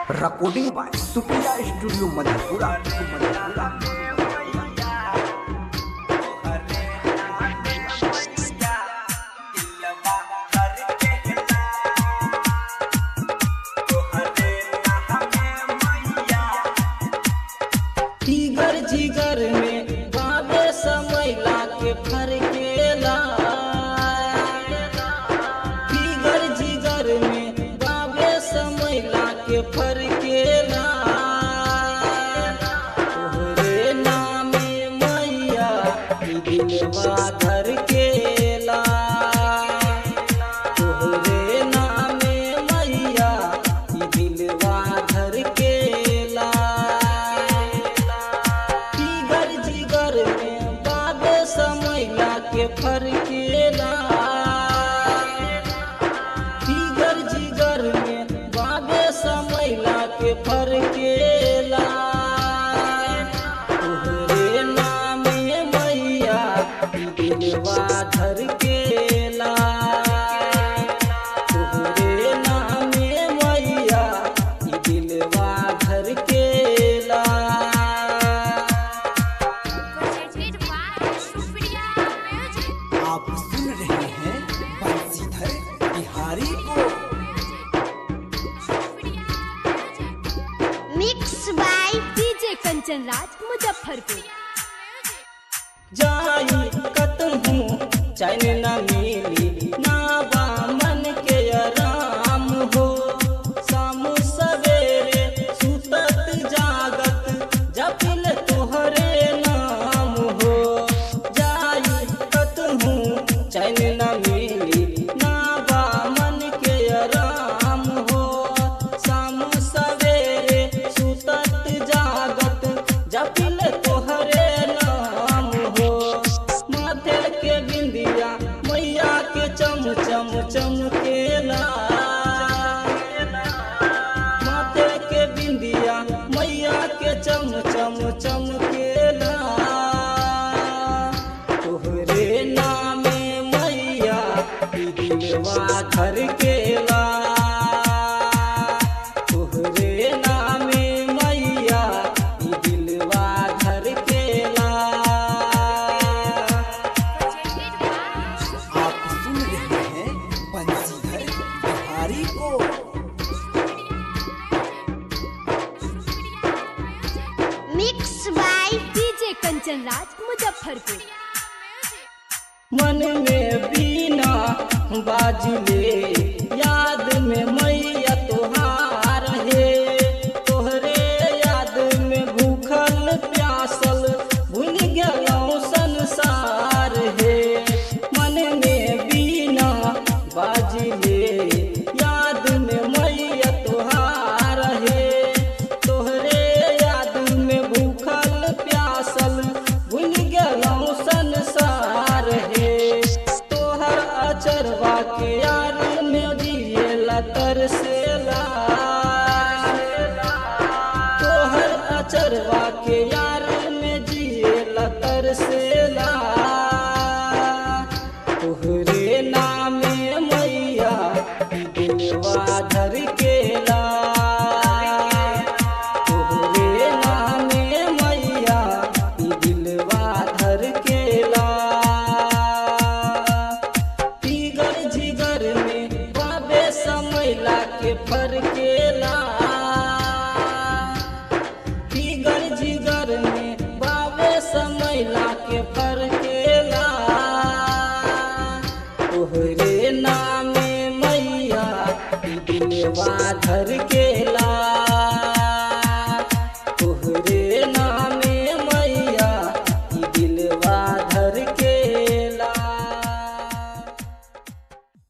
recording by Supriya Studio Madhepura. Madhepura. जिगर जिगर में बाबे समैला के फरकेला जिगर जिगर में बाबे समैला के फरकेला तोहरे नामे मैया ई दिलवा धरकेला तोहरे नामे मैया ई दिलवा धरकेला जिगर जिगर में बाबे समैला के फरकेला जिगर जिगर में बाबे समैला के फरकेला तोहरे नामे मैया ई दिलवा धरकेला तोहरे नामे मैया ई दिलवा धरकेला Presented by Supriya Music. आप सुन रहे हैं बंसीधर बिहारी को Mix by DJ Kanchan Raj Muzaffarpur. जाई कतहूँ चैन न मिली ना बा मन के आराम हो शाम सवेरे सुतत जागत जपिल तोहरे नाम हो जाई कतहूँ चैन न मिली ना बा मन के आराम हो शाम सवेरे सुतत जागत जपिल तोहरे नाम हो माथे के बिंदिया मैया के चम चम चमकेला माथे के बिंदिया मैया के चम चम चमकेला तोहरे नामे मैया ई दिलवा धरकेला तोहरे नामे मैया ई दिलवा धरकेला Presented by आप सुन रहे हैं बंसीधर बिहारी को Mix by DJ Kanchan Raj Muzaffarpur. मन में बीना बाजले याद में मैया तोहार है तोहरे याद में भूखल प्यासल भूल गया संसार है मन में बीना बाजले याद में मैया तोहार है तोहरे याद में भूखल प्यासल भूल गया संसार है तोहर अचरवा के यार में जिएला तरसेला तोहर अचरवा के यार में जिएला तरसेला तोहरे नामे मैया ई दिलवा धरकेला तोहरे नामे मैया ई दिलवा धरकेला जिगर जिगर में बाबे समैला के फरकेला जिगर जिगर में बाबे समैला के फरकेला तोहरे नामे मैया ई दिलवा धरकेला